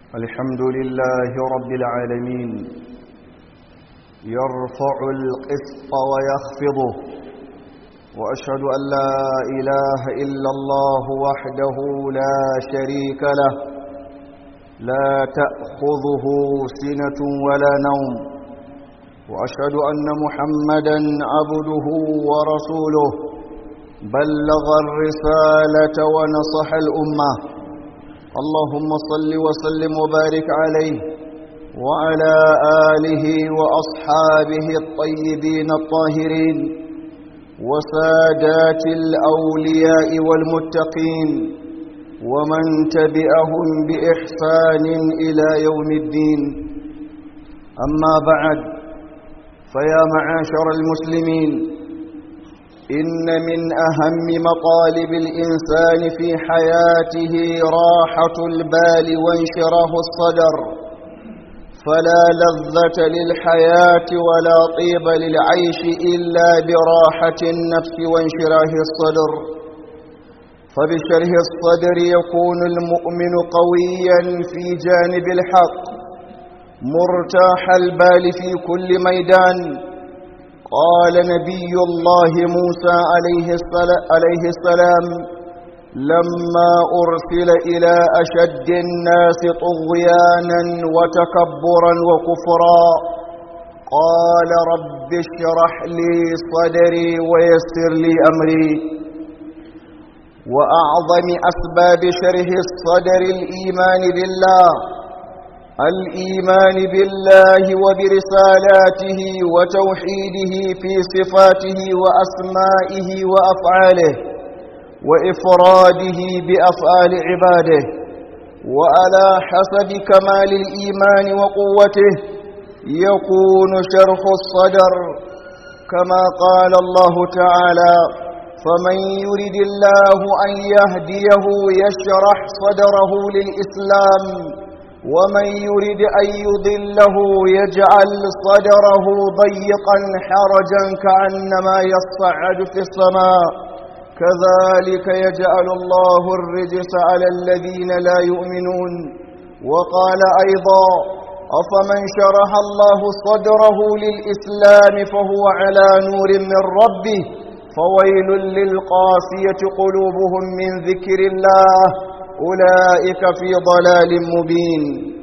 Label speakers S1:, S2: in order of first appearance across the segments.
S1: الحمد لله رب العالمين يرفع القسط ويخفضه وأشهد أن لا إله إلا الله وحده لا شريك له لا تأخذه سنة ولا نوم وأشهد أن محمدا عبده ورسوله بلغ الرسالة ونصح الأمة اللهم صل وسلم وبارك عليه وعلى آله وأصحابه الطيبين الطاهرين وسادات الأولياء والمتقين ومن تبعهم بإحسان إلى يوم الدين أما بعد فيا معاشر المسلمين إن من أهم مطالب الإنسان في حياته راحة البال وانشراه الصدر فلا لذة للحياة ولا طيب للعيش إلا براحة النفس وانشراه الصدر فبشره الصدر يكون المؤمن قويا في جانب الحق مرتاح البال في كل ميدان قال نبي الله موسى عليه السلام لما أرسل إلى أشد الناس طغيانا وتكبرا وكفرا قال رب اشرح لي صدري ويسر لي أمري وأعظم أسباب شره الصدر الإيمان بالله الإيمان بالله وبرسالاته وتوحيده في صفاته وأسمائه وأفعاله وإفراده بأفعال عباده وعلى حسب كمال الإيمان وقوته يكون شرح الصدر كما قال الله تعالى فمن يرد الله أن يهديه يشرح صدره للإسلام ومن يرد أن يضله يجعل صدره ضيقا حرجا كأنما يصعد في السماء كذلك يجعل الله الرجس على الذين لا يؤمنون وقال أيضا أفمن شرح الله صدره للإسلام فهو على نور من ربه فويل للقاسية قلوبهم من ذكر الله أولئك في ضلال مبين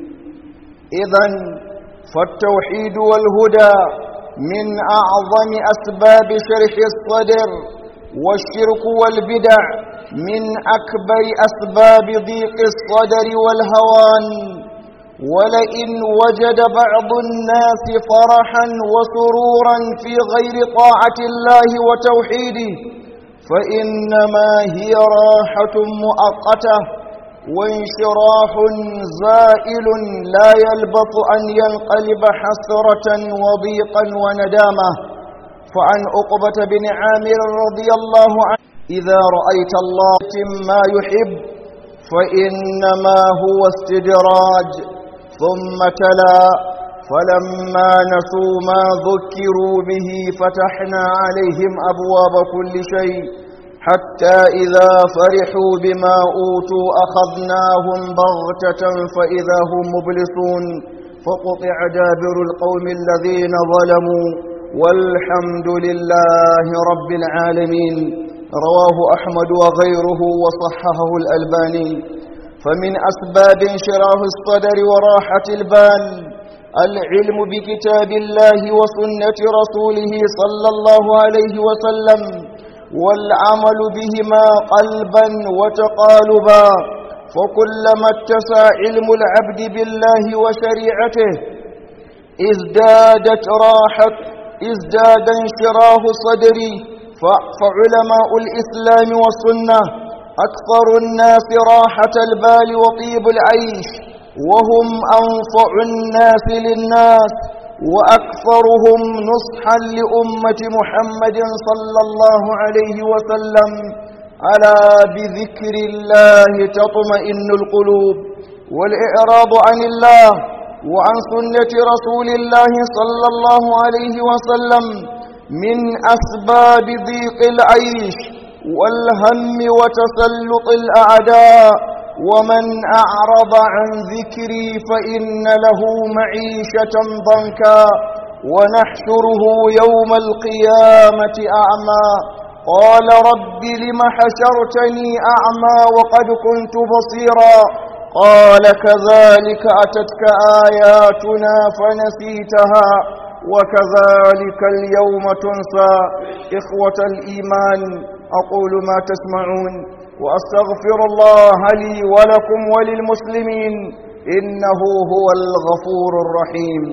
S1: إذا فالتوحيد والهدى من أعظم أسباب شرح الصدر والشرك والبدع من أكبر أسباب ضيق الصدر والهوان ولئن وجد بعض الناس فرحا وسرورا في غير طاعة الله وتوحيده فإنما هي راحة مؤقتة وانشراح زائل لا يلبث أن ينقلب حسرة وضيقا وندامة فعن عقبة بن عامر رضي الله عنه إذا رأيت الله ما يحب فإنما هو استدراج ثم تلا فلما نسوا ما ذكروا به فتحنا عليهم أبواب كل شيء حتى إذا فرحوا بما أوتوا أخذناهم بغتة فإذا هم مبلسون فقطع دابر القوم الذين ظلموا والحمد لله رب العالمين رواه أحمد وغيره وصححه الألباني فمن أسباب انشراه الصدر وراحة البال العلم بكتاب الله وسنة رسوله صلى الله عليه وسلم والعمل بهما قلبا وتقالبا فكلما اتسع علم العبد بالله وشريعته ازدادت راحة ازداد انشراه صدري فعلماء الإسلام والسنة أكثر الناس راحة البال وطيب العيش وهم أنفع الناس للناس وأكثرهم نصحا لأمة محمد صلى الله عليه وسلم ألا بذكر الله تطمئن القلوب والإعراض عن الله وعن سنة رسول الله صلى الله عليه وسلم من أسباب ضيق العيش والهم وتسلط الأعداء ومن أعرض عن ذكري فإن له معيشة ضنكا ونحشره يوم القيامة أعمى قال رب لم حشرتني أعمى وقد كنت بصيرا قال كذلك أتتك آياتنا فنسيتها وكذلك اليوم تنسى إخوة الإيمان أقول ما تسمعون وأستغفر الله لي ولكم وللمسلمين إنه هو الغفور الرحيم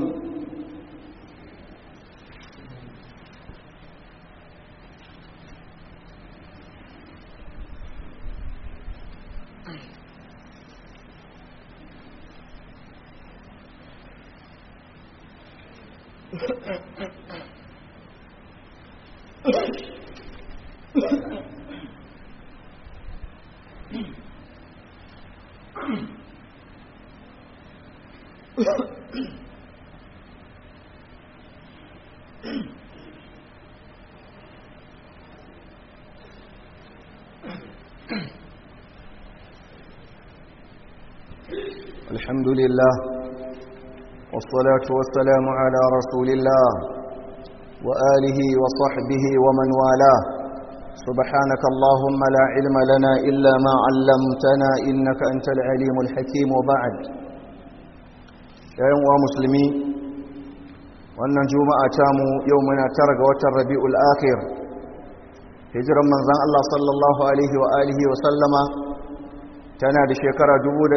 S1: الحمد لله والصلاة والسلام على رسول الله وآله وصحبه ومن والاه سبحانك اللهم لا علم لنا إلا ما علمتنا إنك أنت العليم الحكيم وبعد يا يوم مسلمي wannan juma'a tamu yau muna tara ga watan rabi'ul akhir hijiran manzon Allah sallallahu alaihi wa alihi wa sallama tana da shekara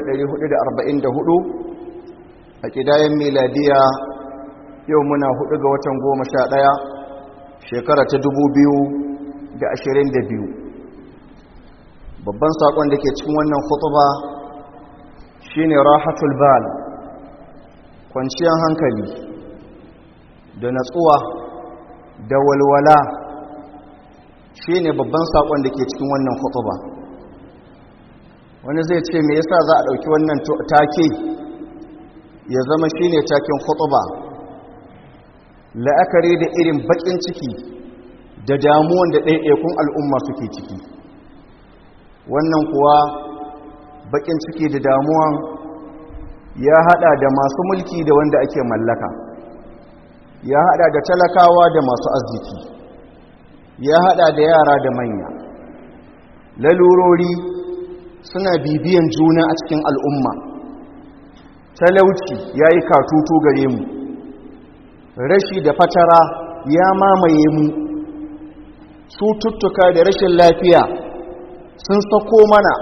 S1: 1444 a kidayen miladiya yau muna hudu ga watan goma sha ɗaya shekara ta dubu biyu da ashirin da biyu babban saƙon da ke cikin wannan khutuba shine rahatul bal kwanciyar hankali da natsuwa da walwala shine babban saƙon da ke cikin wannan khutuba wani zai ce me yasa za a ɗauki wannan take ya zama shine taken khutuba la'akari da irin bakin ciki da damuwan da ɗaiɗaikun al'umma suke ciki wannan kuwa bakin ciki da damuwan ya hada da masu mulki da wanda ake mallaka ya hada da talakawa da masu arziki ya hada da yara da manya lalurori suna bibiyan juna a cikin al'umma talauci ya yi katutu gare mu rashi da fatara ya mamaye mu cututtuka da rashin lafiya sun sako mana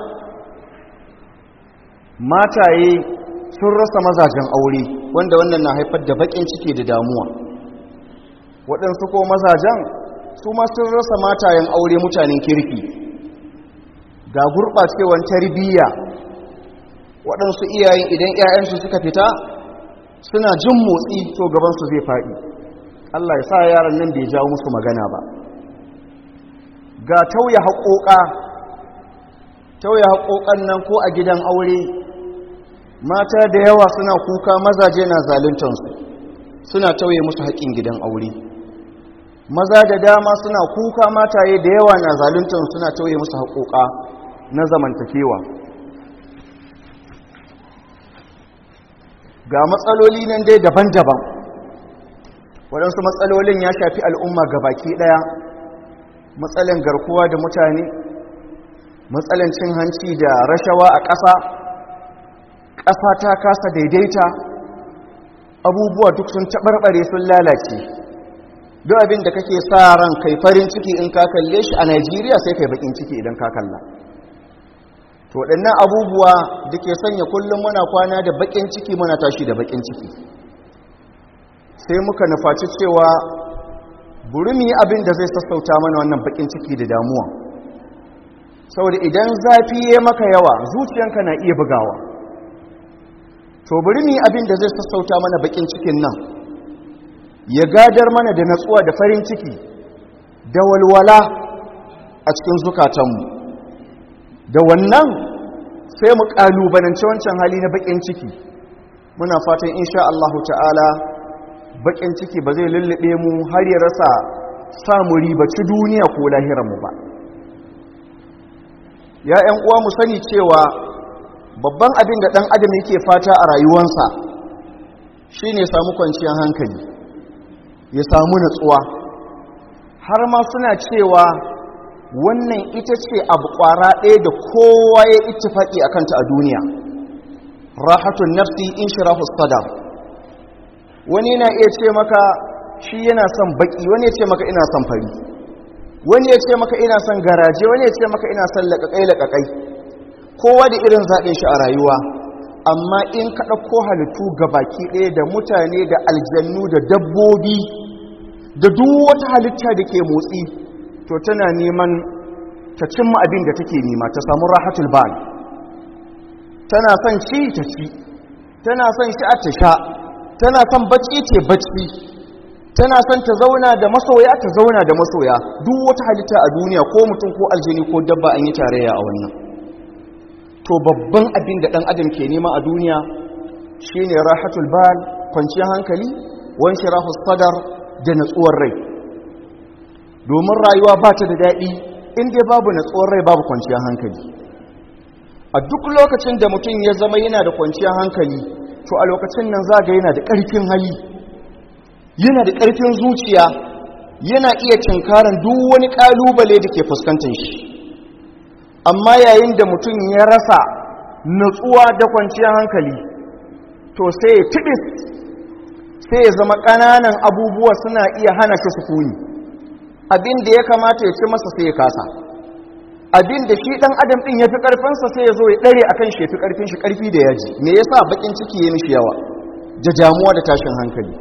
S1: mataye sun rasa mazajen aure wanda wannan na haifar da bakin ciki da damuwa waɗansu ko mazajen su ma sun rasa matayen aure mutanen kirki ga gurɓacewar tarbiyya waɗansu iyayen idan 'ya'yansu suka fita suna jin motsi to gabansu zai faɗi Allah ya sa yaran nan bai jawo musu magana ba ga tauye haƙoƙa tauye haƙoƙan nan ko a gidan aure mata da yawa suna kuka mazaje na zaluntansu suna tauye musu haƙƙin gidan aure maza da dama suna kuka mataye da yawa na zaluntansu suna tauye musu haƙoƙa na zamantakewa ga matsaloli nan dai daban-daban waɗansu matsalolin ya shafi al'umma baki ɗaya matsalan garkuwa da mutane matsalan cin hanci da rashawa a ƙasa ƙasa ta kasa daidaita abubuwa duk sun taɓarɓare sun lalace duk abin da kake sa ran kai farin ciki in ka kalle shi a najeriya sai kai bakin ciki idan ka kalla to waɗannan abubuwa da ke sanya kullum muna kwana da bakin ciki muna tashi da bakin ciki sai muka nufaci cewa buri mu yi abin da zai sassauta mana wannan bakin ciki da damuwa saboda idan zafi ya maka yawa zuciyanka na iya bugawa to buri mu yi abin da zai sassauta mana bakin cikin nan ya gadar mana da natsuwa da farin ciki da walwala a cikin zukatanmu da wannan sai mu kalubalance wancan hali na bakin ciki muna fatan insha Allah ta'ala bakin ciki ba zai lullube mu har ya rasa samu ribaci duniya ko mu ba ya ‘yan uwa mu sani cewa babban abin da ɗan adam yake fata a rayuwansa shi ne samu kwanciyar hankali ya samu natsuwa har ma suna cewa wannan ita ce abu ƙwara ɗaya da kowa ya ittifaƙi a kanta a duniya rahatun nafsi in shirahu sadar wani na iya ce maka shi yana son baƙi wani ya ce maka ina son fari wani ya ce maka ina son garaje wani ya ce maka ina son laƙaƙai-laƙaƙai kowa da irin zaɓin shi a rayuwa amma in ka ɗauko halittu ga baki ɗaya da mutane da aljannu da dabbobi da duk wata halitta da ke motsi to tana neman ta cimma abin da take nema ta samu rahatul bal tana son ci ta ci tana son shi a ta sha tana son bacci ce bacci tana son ta zauna da masoya ta zauna da masoya duk wata halitta a duniya ko mutum ko aljini ko dabba an yi tarayya a wannan to babban abin da ɗan adam ke nema a duniya shine rahatul bal kwanciyar hankali wan shirahus sadar da natsuwar rai domin rayuwa ba ta da daɗi in dai babu natsuwar rai babu kwanciyar hankali a duk lokacin da mutum ya zama yana da kwanciyar hankali to a lokacin nan zaga yana da ƙarfin hali yana da ƙarfin zuciya yana iya cinkaran duk wani ƙalubale da ke fuskantar shi amma yayin da mutum ya rasa natsuwa da kwanciyar hankali to sai ya tibis sai ya zama ƙananan abubuwa suna iya hana shi sukuni abin da ya kamata ya ci masa sai ya kasa abin da shi ɗan adam ɗin ya fi ƙarfinsa sai ya zo ya ɗare a kan shi ya fi ƙarfin shi ƙarfi da yaji me yasa baƙin ciki ya mishi yawa da damuwa da tashin hankali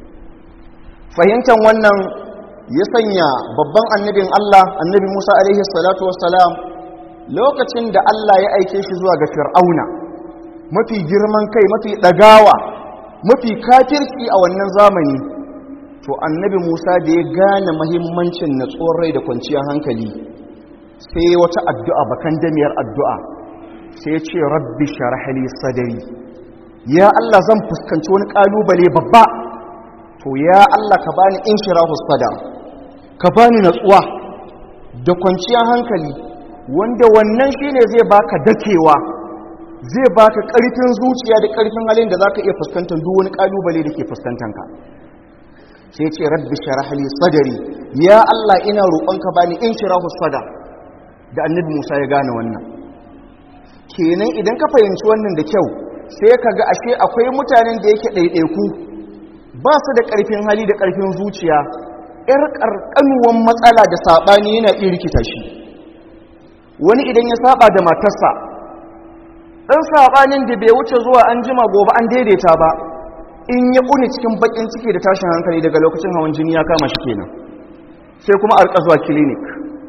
S1: fahimtar wannan ya sanya babban annabin Allah annabi Musa alaihi salatu wassalam lokacin da Allah ya aike shi zuwa ga fir'auna mafi girman kai mafi ɗagawa mafi kafirci a wannan zamani to annabi musa da ya gane mahimmancin natsuwar rai da kwanciyar hankali sai wata addu'a bakan damiyar addu'a sai ce rabbi sharhali sadari ya Allah zan fuskanci wani ƙalubale babba to ya Allah ka bani in shirahu sadar ka bani natsuwa da kwanciyar hankali wanda wannan shine zai baka dakewa zai baka karfin zuciya da karfin halin da zaka iya fuskantar duk wani kalubale da ke fuskantanka sai ce rabbi sharah li sadri ya Allah ina roƙonka bani in shirahu sadar da annabi Musa ya gane wannan kenan idan ka fahimci wannan da kyau sai ka ga ashe akwai mutanen da yake ɗaiɗaiku ba su da ƙarfin hali da ƙarfin zuciya ƴar ƙarƙanuwan matsala da saɓani yana iya rikita shi wani idan ya saba da matarsa ɗan saɓanin da bai wuce zuwa an jima gobe an daidaita ba in ya ƙuni cikin baƙin ciki da tashin hankali daga lokacin hawan jini ya kama shi kenan sai kuma a zuwa clinic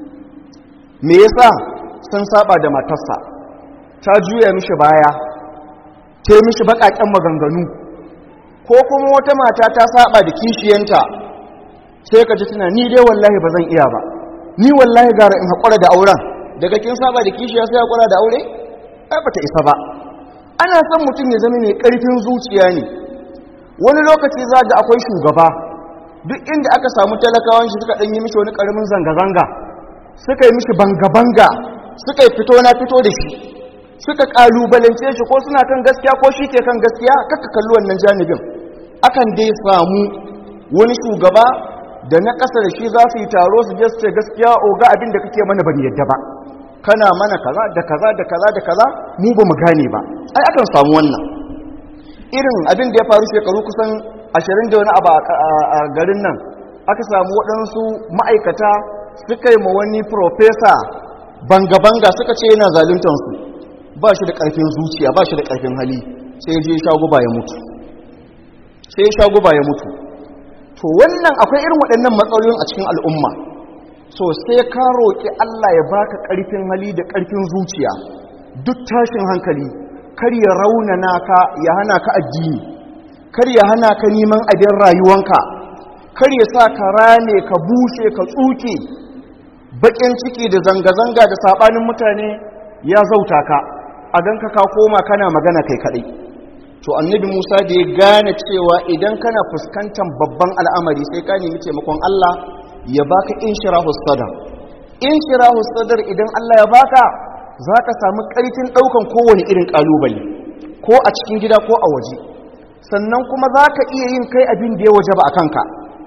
S1: me yasa sun saba da matarsa ta juya mishi baya ta mishi baƙaƙen maganganu ko kuma wata mata ta saba da kishiyanta sai ka ji tana ni dai wallahi ba zan iya ba ni wallahi gara in haƙura da auren daga kin saba da kishiya sai haƙura da aure ai bata isa ba ana son mutum ya zama mai ƙarfin zuciya ne wani lokaci za ga akwai shugaba duk inda aka samu talakawan shi suka ɗanyi mishi wani ƙaramin zanga-zanga suka yi mishi banga-banga suka yi fito na fito da shi suka ƙalubalance shi ko suna kan gaskiya ko shi ke kan gaskiya kaka kalli wannan janibin akan dai samu wani shugaba da na ƙasa da shi za su yi taro su je su ce gaskiya oga abin da kake mana ban yadda ba kana mana kaza da kaza da kaza da kaza mu ba mu gane ba ai akan samu wannan irin abin da ya faru shekaru kusan ashirin da wani abu a garin nan aka samu waɗansu ma'aikata suka yi ma wani profesa banga-banga suka ce yana zaluntansu ba shi da ƙarfin zuciya ba shi da ƙarfin hali sai je shaguba ya mutu sai shaguba ya mutu to wannan akwai irin waɗannan matsalolin a cikin al'umma so sai ka roƙi Allah ya baka ƙarfin hali da ƙarfin zuciya duk tashin hankali kar ya raunana ka ya hana ka addini kar ya hana ka neman abin rayuwanka kar ya sa ka rame ka bushe ka tsuke baƙin ciki da zanga-zanga da saɓanin mutane ya zauta ka a don ka koma kana magana kai kaɗai to annabi musa da ya gane cewa idan kana fuskantar babban al'amari sai ka nemi taimakon allah ya baka inshirahu sadar inshirahu sadar idan allah ya baka za ka samu ƙarfin ɗaukan kowane irin ƙalubale ko a cikin gida ko a waje sannan kuma za ka iya yin kai abin da ya waje ba a kanka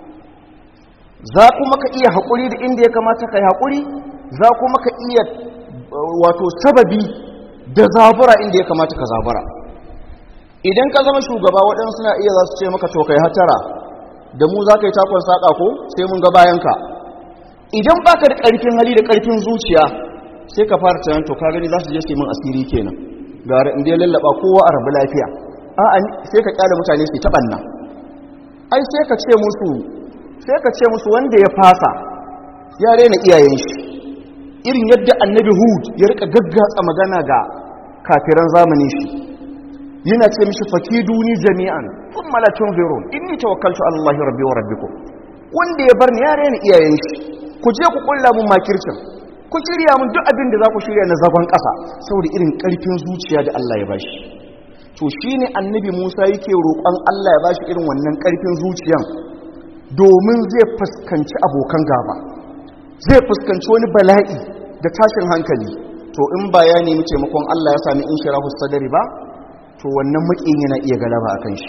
S1: za kuma ka iya haƙuri da inda ya kamata ka yi haƙuri za kuma ka iya wato sababi da zabura inda ya kamata ka zabura idan ka zama shugaba waɗansu suna iya za su ce maka to kai hatara da mu za ka yi takon saƙa ko sai mun ga bayanka idan ba ka da ƙarfin hali da ƙarfin zuciya sai ka fara tunan to ka gani za su je su yi min asiri kenan gara inda ya lallaba kowa a rabu lafiya a'a sai ka kyale mutane su ta ɓanna ai sai ka ce musu sai ka ce musu wanda ya fasa ya rena iyayen shi irin yadda annabi hud ya rika gaggatsa magana ga kafiran zamanin shi yana ce mishi fakiduni jami'an sun malatun zirun inni tawakkaltu allahi rabbi wa rabbikum wanda ya bar ni ya rena iyayen shi ku je ku kulla mun makircin ku shirya mun duk abin da za ku shirya na zagon ƙasa saboda irin ƙarfin zuciya da Allah ya bashi to shine annabi Musa yake roƙon Allah ya bashi irin wannan ƙarfin zuciyan domin zai fuskanci abokan gaba zai fuskanci wani bala'i da tashin hankali to in ba ya nemi taimakon Allah ya sami in shirahu sadari ba to wannan makin yana iya galaba akan shi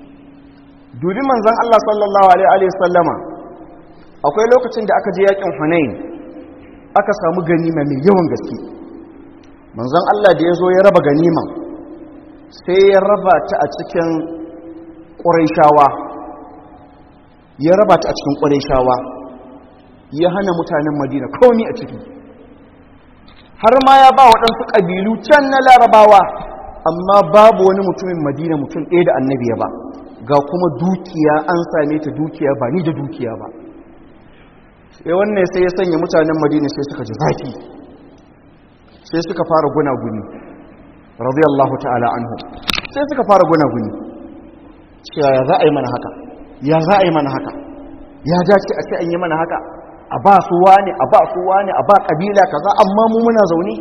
S1: dubi manzon Allah sallallahu alaihi sallama akwai lokacin da aka je yakin Hunain aka samu ganima mai yawan gaske manzon Allah da ya zo ya raba ganiman sai ya raba ta a cikin ƙurayshawa ya raba ta a cikin ƙurayshawa ya hana mutanen madina komi a ciki har ma ya ba waɗansu ƙabilu can na larabawa amma babu wani mutumin madina mutum ɗaya da annabi ya ba ga kuma dukiya an same ta dukiya ba ni da dukiya ba sai wannan sai ya sanya mutanen madina sai suka ji zafi sai suka fara gunaguni radiyallahu ta'ala anhu sai suka fara gunaguni cewa ya za a yi mana haka ya za a yi mana haka ya dace a ce an yi mana haka a ba su wani a ba su wani a ba kabila kaza amma mu muna zaune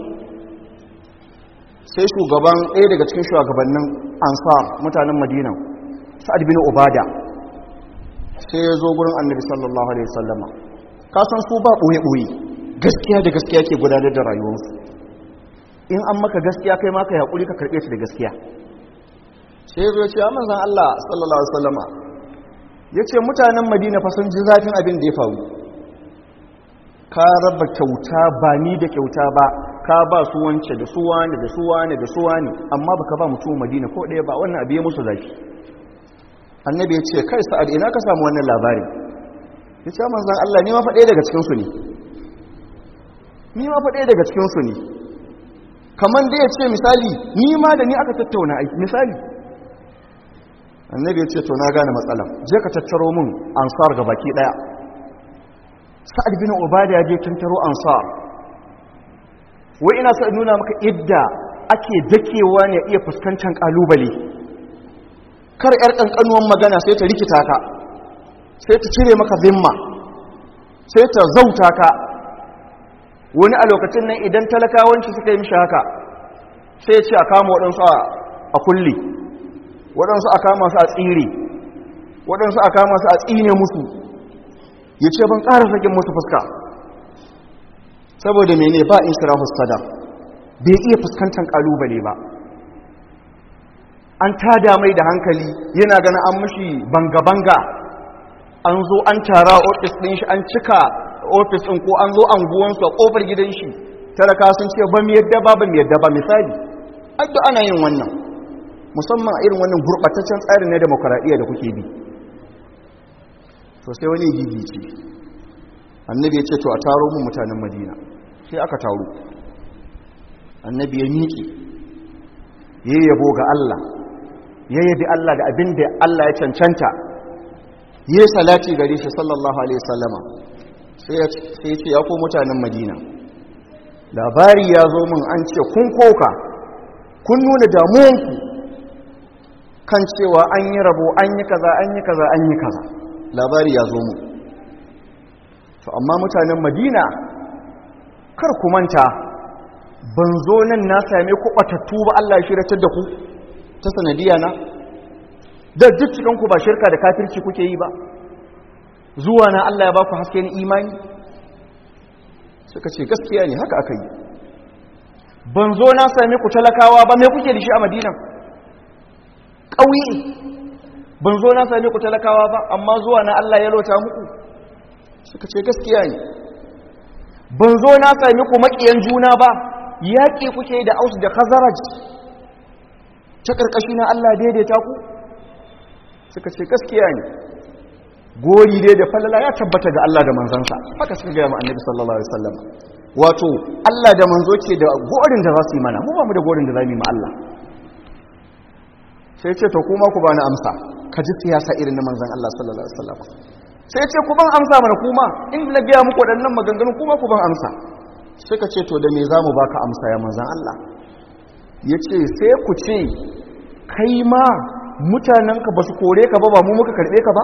S1: sai shugaban ɗaya daga cikin shugabannin ansar mutanen madina sa'ad bin ubada sai ya zo gurin annabi sallallahu alaihi wasallama ka san su ba ɓoye ɓoye gaskiya da gaskiya ke gudanar da rayuwarsu in an maka gaskiya kai ma ka haƙuri ka karɓe ta da gaskiya sai ya zo ya ce a manzan Allah sallallahu alaihi wasallama ya ce mutanen madina fa sun ji zafin abin da ya faru ka raba kyauta ba ni da kyauta ba ka ba su wance da su wani da su wani da su wani amma baka ba mutum madina ko ɗaya ba wannan abu ya musu zafi annabi ya ce kai sa'ad ina ka samu wannan labarin ya ce manzan Allah ni ma fa ɗaya daga cikinsu ne ni ma fa ɗaya daga cikinsu ne kamar da ya ce misali ni ma da ni aka tattauna aiki misali annabi ya ce to na gane matsala je ka tattaro mun ansar ga baki ɗaya sa'ad bin ubada ya je tattaro ansar wai ina so in nuna maka idda ake dakewa ne iya fuskantar kalubale kar yar kankanuwan magana sai ta rikita ka sai ta cire maka zimma sai ta zauta ka wani a lokacin nan idan talakawanci suka yi mishi haka sai ya ce a kama waɗansu a kulle waɗansu a kama su a tsire waɗansu a kama su a tsine musu ya ce ban ƙara sakin musu fuska saboda mene ba in shira sada bai iya fuskantar ƙalubale ba an tada mai da hankali yana ganin an mashi banga-banga an zo an tara ofis ɗin shi an cika ofis ɗin ko an zo anguwansu a ƙofar gidan shi talaka sun ce ba mu yadda ba ba mu yadda ba misali addu ana yin wannan musamman a irin wannan gurɓataccen tsarin na demokaraɗiyya da kuke bi to sai wani gigi ce annabi ya ce to a taro mu mutanen madina sai aka taro annabi ya miƙe ya yabo ga Allah ya yabi Allah da abin da Allah ya cancanta ya salati gare shi sallallahu alaihi sallama sai ya ce ya ko mutanen madina labari ya zo min an ce kun koka kun nuna damuwanku kan cewa an yi rabo an yi kaza an yi kaza an yi kaza labari ya zo mu to amma mutanen madina kar ku manta ban zo nan na same ku batattu ba Allah ya shiratar da ku ta sanadiya na da duk cikin ku ba shirka da kafirci kuke yi ba zuwa na Allah ya ba ku haske ni imani suka ce gaskiya ne haka aka yi ban zo na same ku talakawa ba me kuke da shi a madina ƙauye ban zo na same ku talakawa ba amma zuwa na Allah ya lota muku suka ce gaskiya ne ban zo na same ku maƙiyan juna ba yaƙi kuke da aus da khazaraj ta ƙarƙashi na Allah daidaita ku suka ce gaskiya ne gori dai da falala ya tabbata ga Allah da manzansa haka suka gaya ma annabi sallallahu alaihi wasallam wato Allah da manzo ce da gorin da za su yi mana mu ba mu da gorin da za mu yi ma Allah sai ce to kuma ku bani amsa ka ji siyasa irin na manzan Allah sallallahu alaihi wasallam sai ce ku ban amsa mana kuma in na biya muku waɗannan maganganun kuma ku ban amsa suka ce to da me za mu baka amsa ya manzan Allah ya ce sai ku ce kai ma mutanenka ba su kore ka ba ba mu muka karɓe ka ba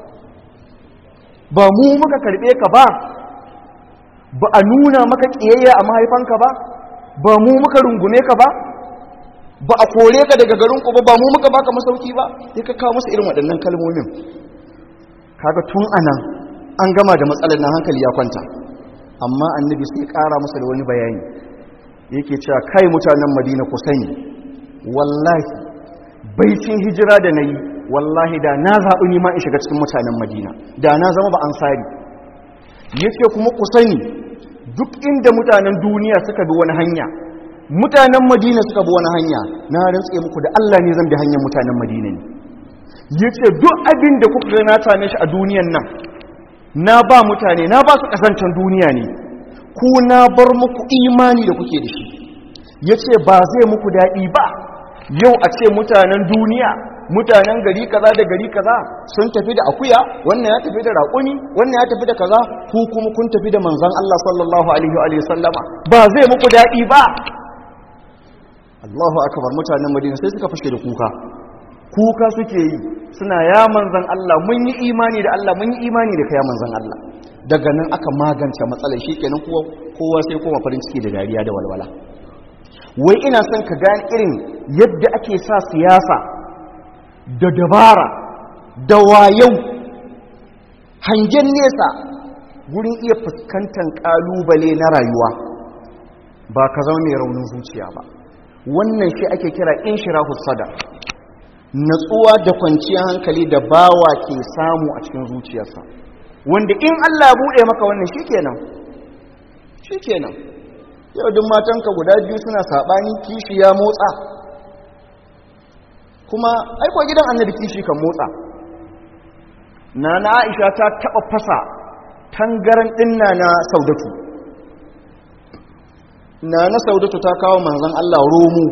S1: ba mu muka karɓe ka ba ba a nuna maka ƙiyayya a mahaifanka ba ba mu muka rungume ka ba ba a kore ka daga garinku ba ba mu muka baka masauki ba ya ka kawo musu irin waɗannan kalmomin kaga tun anan an gama da matsalar na hankali ya kwanta amma annabi sai ƙara musu da wani bayani yake cewa kai mutanen madina ku sani wallahi baicin hijira da na yi wallahi da na zaɓi nima in shiga cikin mutanen madina da na zama ba ansari yake kuma ku sani duk inda mutanen duniya suka bi wani hanya mutanen madina suka bi wani hanya na rantse muku da Allah ne zan bi hanyar mutanen madina ne yace duk abin da kuka ga na same shi a duniyan nan na ba mutane na ba su kasancan duniya ne ku na bar muku imani da kuke da shi yace ba zai muku daɗi ba yau a ce mutanen duniya mutanen gari kaza da gari kaza sun tafi da akuya wannan ya tafi da raƙuni wannan ya tafi da kaza ku kuma kun tafi da manzon Allah sallallahu alaihi wa sallama ba zai muku daɗi ba Allahu akbar mutanen Madina sai suka fashe da kuka kuka suke yi suna ya manzon Allah mun yi imani da Allah mun yi imani da kai manzon Allah daga nan aka magance matsalar shikenan kowa kowa sai koma farin ciki da dariya da walwala wai ina son ka gane irin yadda ake sa siyasa da dabara da wayau hangen nesa gurin iya fuskantar kalubale na rayuwa ba ka zama mai raunin zuciya ba wannan shi ake kira inshirahu sadar natsuwa da kwanciyar hankali da bawa ke samu a cikin zuciyarsa wanda in Allah ya buɗe maka wannan shikenan shikenan yau duk matanka guda biyu suna saɓani kishi ya motsa kuma aiko gidan annabi kishi kan motsa na na aisha ta taɓa fasa tangaran ɗinna na saudatu na na saudatu ta kawo manzan Allah romo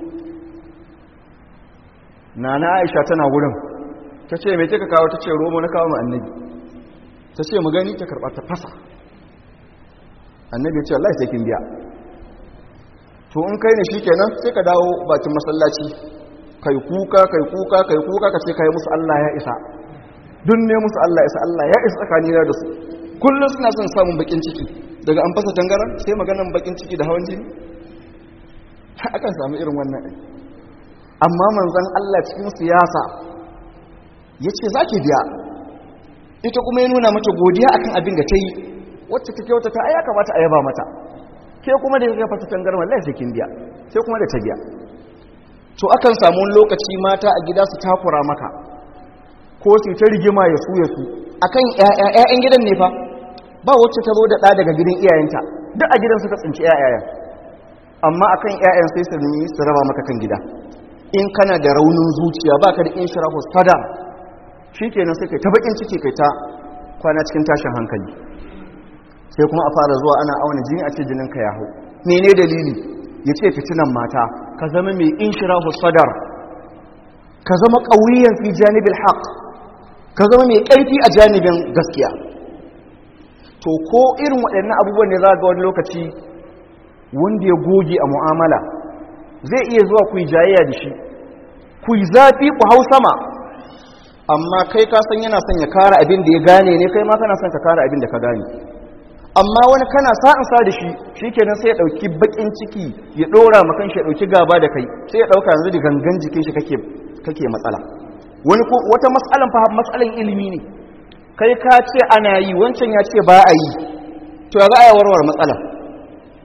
S1: na na aisha tana wurin ta ce mai kika kawo ta ce romo na kawo annabi ta ce mu gani ta karɓa ta fasa annabi ya ce Allah sai kin biya to in kai ne shikenan sai ka dawo bakin masallaci kai kuka kai kuka kai kuka ka ce kai musu Allah ya isa dun ne musu Allah ya isa Allah ya isa tsakanina da su kullum suna son samun bakin ciki daga an fasa tangaran sai maganan bakin ciki da hawan jini akan samu irin wannan ɗin amma manzan Allah cikin siyasa ya ce za ki biya ita kuma ya nuna mata godiya akan abin da ta yi wacce ta kyautata a ya kamata a yaba mata ke kuma da ya fasa tangaran wallahi sai kin biya sai kuma da ta biya to akan samu lokaci mata a gida su takura maka ko su ta rigima ya su ya su akan ƴaƴan gidan ne fa ba wacce ta zo da ɗa daga gidan iyayenta duk a gidan suka tsinci ƴaƴayen amma akan ƴaƴan sai su nemi su raba maka kan gida in kana da raunin zuciya baka da inshirahu sada shikenan sai kai ta bakin ciki kai ta kwana cikin tashin hankali sai kuma a fara zuwa ana auna jini a ce jinin ka ya hau mene dalili ya ce fitinan mata ka zama mai inshirahu sadar ka zama ƙauyen fi janibin haƙ ka zama mai ƙarfi a janibin gaskiya to ko irin waɗannan abubuwan ne za ga wani lokaci wanda ya goge a mu'amala zai iya zuwa ku yi jayayya da shi ku yi zafi ku hau sama amma kai ka san yana son ya kara abin da ya gane ne kai ma kana son ka kara abin da ka gane amma wani kana sa'in sa da shi shi kenan sai ya ɗauki baƙin ciki ya ɗora makan shi ya ɗauki gaba da kai sai ya ɗauka yanzu da gangan jikin shi kake matsala wani ko wata matsalan fa matsalan ilimi ne kai ka ce ana yi wancan ya ce ba a yi to ya za a yi warware matsala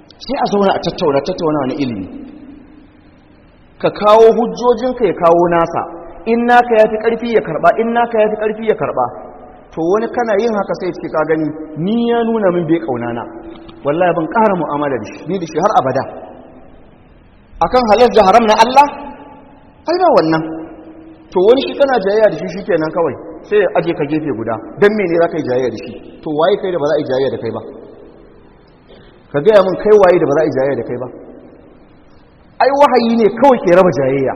S1: sai a zauna a tattauna tattauna wani ilimi ka kawo hujjojinka ya kawo nasa in naka ya fi ƙarfi ya karɓa in naka ya fi ƙarfi ya karɓa to wani kana yin haka sai ce ka gani ni ya nuna min bai ƙaunana wallahi ban ƙara mu'amala da shi ni da shi har abada akan halal da haram na Allah ai ba wannan to wani shi kana jayayya da shi shikenan kawai sai ya aje ka gefe guda dan mene za ka yi jayayya da shi to waye kai da ba za a yi jayayya da kai ba ka gaya min kai waye da ba za a yi jayayya da kai ba ai wahayi ne kawai ke raba jayayya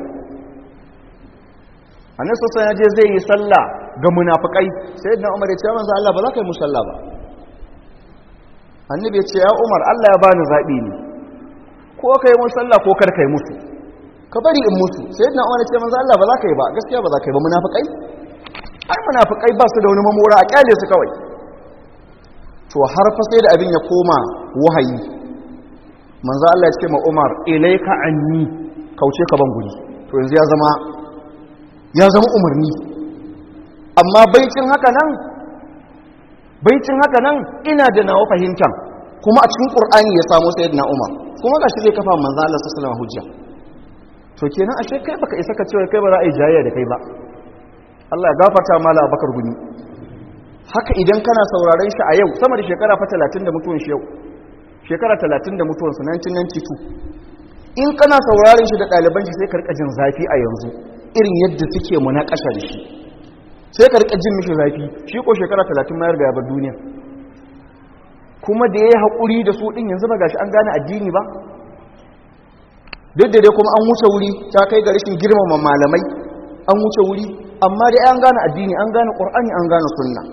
S1: annabi sosai ya je zai yi sallah ga munafikai sai da umar ya ce manzo Allah ba za ka yi musalla ba annabi ya ce ya umar Allah ya bani zabi ne ko kai musalla ko kar kai musu ka bari in musu sai da umar ya ce manzo Allah ba za ka yi ba gaskiya ba za ka yi ba munafikai ai munafikai ba su da wani mamora a kyale su kawai to har fa sai da abin ya koma wahayi manzo Allah ya ce ma Umar ilayka anni kauce ka ban guri to yanzu ya zama ya zama umarni amma baicin haka nan baicin haka nan ina da nawa fahimtan kuma a cikin Qur'ani ya samu sayyidina Umar kuma gashi zai kafa manzo Allah sallallahu alaihi wasallam hujja to kenan ashe kai baka isa ka cewa kai ba za a yi jayayya da kai ba Allah ya gafarta mala Abakar guni haka idan kana sauraron shi a yau sama da shekara fa 30 da mutuwan shi yau shekara 30 da mutuwansa 1992 in kana sauraron shi da ɗaliban shi sai ka rika jin zafi a yanzu irin yadda suke munakasha da shi sai ka rika jin mishi zafi shi ko shekara 30 mayar ga yabar duniya kuma da ya yi haƙuri da su ɗin yanzu ba gashi an gane addini ba duk da dai kuma an wuce wuri ta kai ga rashin girmama malamai an wuce wuri amma dai an gane addini an gane ƙur'ani an gane sunna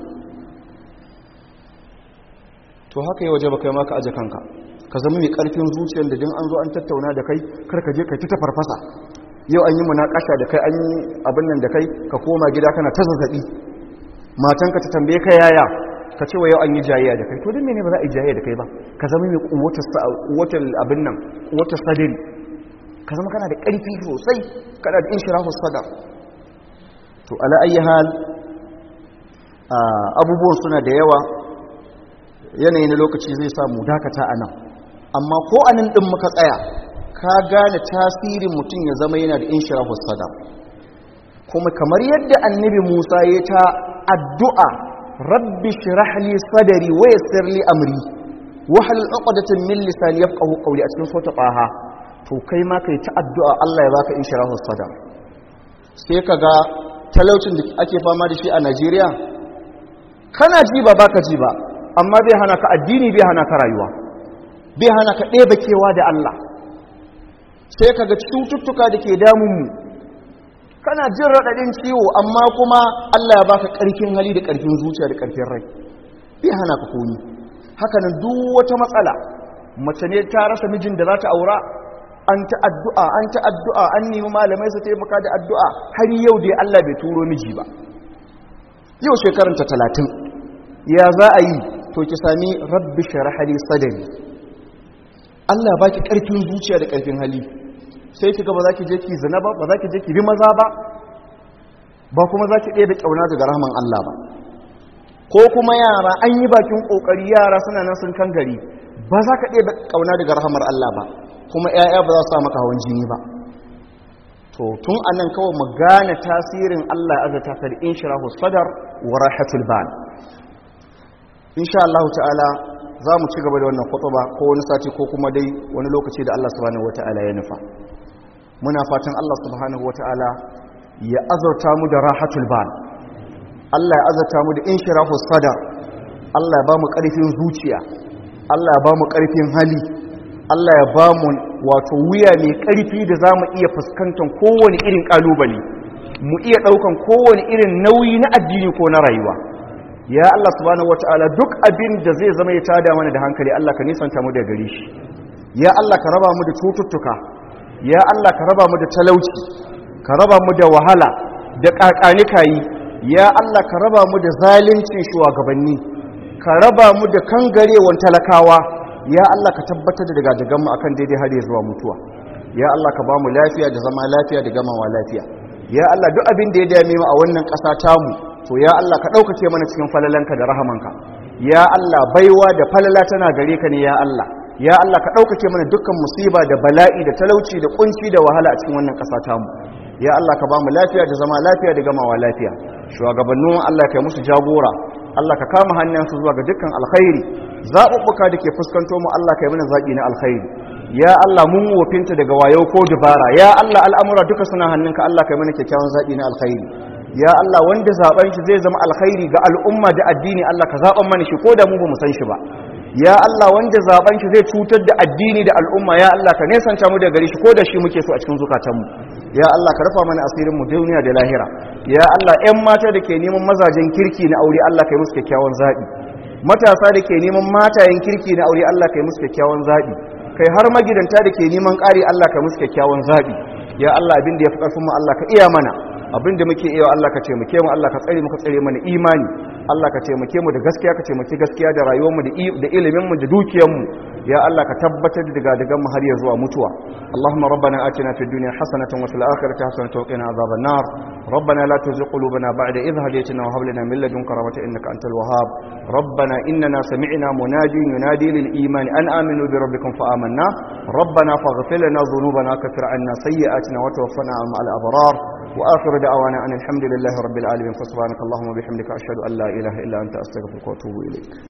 S1: to haka yi waje ba kai maka aje kanka ka zama mai karfin zuciyar da din an zo an tattauna da kai kar ka je kai ta farfasa yau an yi munakasha da kai an yi abin nan da kai ka koma gida kana ta zazzabi matanka ta tambaye ka yaya ka ce wa yau an yi jayayya da kai to din mene ba za a yi jayayya da kai ba ka zama mai kuwatar kuwatar abin nan kuwatar sadari ka zama kana da karfi sosai kana da inshirahu sadar to ala ayyi hal abubuwan suna da yawa yanayi na lokaci zai samu dakata a nan amma ko a nan ɗin muka tsaya ka gane tasirin mutum ya zama yana da inshirahu sadar kuma kamar yadda annabi musa ya ta addu'a rabbi shirah li sadari wa yassir li amri wa hal uqdatan min lisani yafqahu qawli a cikin sota qaha to kai ma kai ta addu'a Allah ya baka inshirahu sadar sai kaga talaucin da ake fama da shi a Najeriya kana ji ba baka ji ba amma bai hana ka addini bai hana ka rayuwa bai hana ka ɗeba kewa da Allah sai ka ga cututtuka da ke damunmu kana jin raɗaɗin ciwo amma kuma Allah ya baka ƙarfin hali da ƙarfin zuciya da ƙarfin rai bai hana ka komi hakanan duk wata matsala mace ne ta rasa mijin da za ta aura an ta addu'a an ta addu'a an nemi malamai su taimaka da addu'a har yau dai Allah bai turo miji ba yau shekaranta talatin ya za a yi to ki sami rabbi sharhali sadari Allah ba ki ƙarfin zuciya da ƙarfin hali sai ki ga ba za ki je ki zina ba ba za ki je ki bi maza ba ba kuma za ki ɗaya da ƙauna daga rahman Allah ba ko kuma yara an yi bakin ƙoƙari yara suna nan sun kan gari ba za ka ɗaya da ƙauna daga rahmar Allah ba kuma 'ya'ya ba za su sa maka hawan jini ba to tun anan kawai mu gane tasirin Allah ya azata ka da inshirahu sadar wa rahatul bal insha Allah ta'ala za mu ci gaba da wannan khutba ko wani sati ko kuma dai wani lokaci da Allah subhanahu wata'ala ya nufa muna fatan Allah subhanahu wata'ala ya azurta mu da rahatul bal Allah ya azurta mu da inshirahu sadar Allah ya ba mu ƙarfin zuciya Allah ya ba mu ƙarfin hali Allah ya ba mu wato wuya mai ƙarfi da za mu iya fuskantar kowane irin ƙalubale mu iya ɗaukan kowane irin nauyi na addini ko na rayuwa ya Allah subhanahu wataala duk abin da zai zama ya tada mana da hankali Allah ka nisanta mu da gare shi ya Allah ka raba mu da cututtuka ya Allah ka raba mu da talauci ka raba mu da wahala da kakanikayi ya Allah ka raba mu da zalincin shugabanni ka raba mu da kangarewan talakawa ya Allah ka tabbatar da daga dagan mu akan daidai har zuwa mutuwa ya Allah ka ba mu lafiya da zama lafiya da gamawa lafiya ya Allah duk abin da ya dame mu a wannan ƙasa tamu to ya Allah ka ɗaukake mana cikin falalanka da rahamanka ya Allah baiwa da falala tana gare ka ne ya Allah ya Allah ka ɗaukake mana dukkan musiba da bala'i da talauci da kunci da wahala a cikin wannan ƙasa tamu ya Allah ka ba mu lafiya da zama lafiya da gamawa lafiya shugabannin Allah ka yi musu jagora Allah ka kama hannunsu zuwa ga dukkan alkhairi zaɓuɓɓuka da ke fuskanto mu Allah ka yi mana zaɓi na alkhairi ya Allah mun wofinta daga wayo ko dubara ya Allah al'amura duka suna hannunka Allah ka yi mana kyakkyawan zaɓi na alkhairi ya Allah wanda zaben shi zai zama alkhairi ga al'umma da addini Allah ka zaben mana shi ko da mu ba mu san shi ba ya Allah wanda zaben shi zai cutar da addini da al'umma ya Allah ka nesanta mu da gari shi ko da shi muke so a cikin zukatanmu ya Allah ka rufa mana asirin mu duniya da lahira ya Allah ƴan mata da ke neman mazajen kirki na aure Allah ka yi musu kyakkyawan zaɓi matasa da ke neman matayen kirki na aure Allah ka yi musu kyakkyawan zaɓi kai har magidanta da ke neman ƙari Allah ka musu kyakkyawan zaɓi ya Allah abin da ya fi ƙarfin mu Allah ka iya mana abin da muke iya Allah ka taimake mu Allah ka tsare mu ka tsare mana imani Allah ka taimake mu da gaskiya ka taimake gaskiya da rayuwar mu da ilimin mu da dukiyar mu ya Allah ka tabbatar da daga daga mu har ya zuwa mutuwa Allahumma rabbana atina fid dunya hasanatan wa fil akhirati hasanatan wa qina adhaban nar ربنا لا تزغ قلوبنا بعد إذ هديتنا وهب لنا من لدنك رحمة إنك أنت الوهاب ربنا إننا سمعنا منادي ينادي للإيمان أن آمنوا بربكم فآمنا ربنا فاغفر لنا ذنوبنا كفر عنا سيئاتنا وتوفنا مع الأبرار وآخر دعوانا أن الحمد لله رب العالمين فسبحانك اللهم وبحمدك أشهد أن لا إله إلا أنت أستغفرك وأتوب إليك